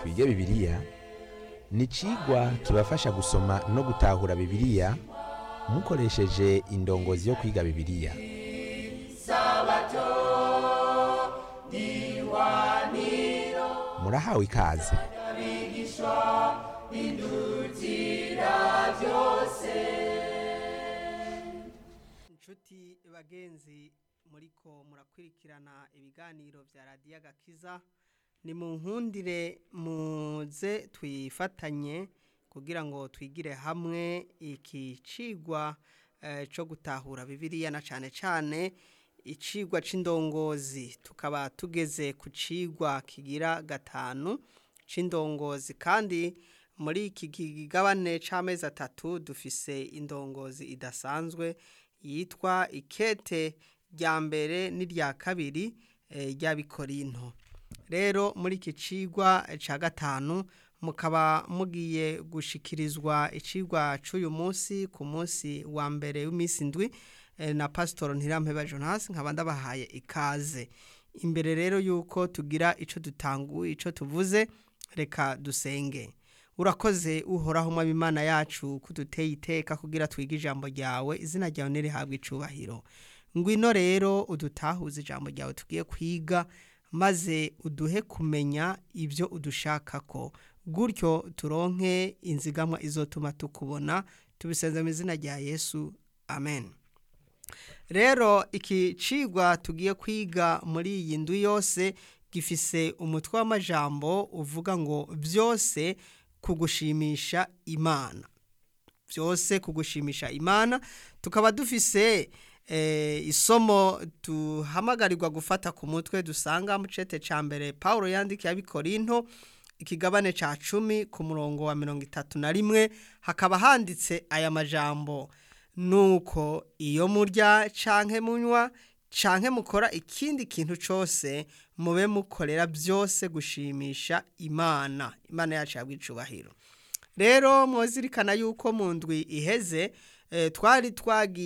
twige bibiliya ni icigwa kibafasha gusoma no gutahura bibiliya mukoresheje indongozi yo kwiga bibiliya murahawe ikaze inshuti bagenzi muriko murakurikirana ibiganiro vya radiyo agakiza ni mu nkundire muze twifatanye kugira ngo twigire hamwe iki cigwa eh, co gutahura bibiliya na cane cane icigwa c'indongozi tukaba tugeze ku cigwa kigira gatanu c'indongozi kandi muri iki kigabane c'amezi atatu dufise indongozi idasanzwe yitwa ikete rya mbere n'irya kabiri eh, ry'abikorinto rero muri iki cigwa ca gatanu mukaba mugiye gushikirizwa icigwa c'uyu munsi ku munsi wa mbere w'iminsi ndwi eh, na pasitoro ntirampeba jonas nkaba ndabahaye ikaze imbere rero yuko tugira ico dutanguye ico tuvuze reka dusenge urakoze uhoraho mwaba imana yacu kuduteye iteka kugira twige ijambo ryawe izina ryawe nirihabwe icubahiro ngwino rero udutahuze ijambo ryawe tugiye kwiga maze uduhe kumenya ibyo udushakako gutyo turonke inzigamwa izotuma tukubona tubisenze mu izina rya yesu amen rero iki cigwa tugiye kwiga muri iyi ndwi yose gifise umutwe w'amajambo uvuga ngo byose kugushimisha imana byose kugushimisha imana tukaba dufise eh, isomo duhamagarirwa gufata ku mutwe dusanga mu cete ca mbere Paulo yandikiye abikorinto ikigabane ca cumi ku murongo wa mirongo itatu na rimwe hakaba handitse aya majambo nuko iyo murya canke munywa canke mukora ikindi kintu cose mube mukorera byose gushimisha imana imana yacu yabwa icubahiro rero mwozirikana yuko mu ndwi iheze eh, twari twagiye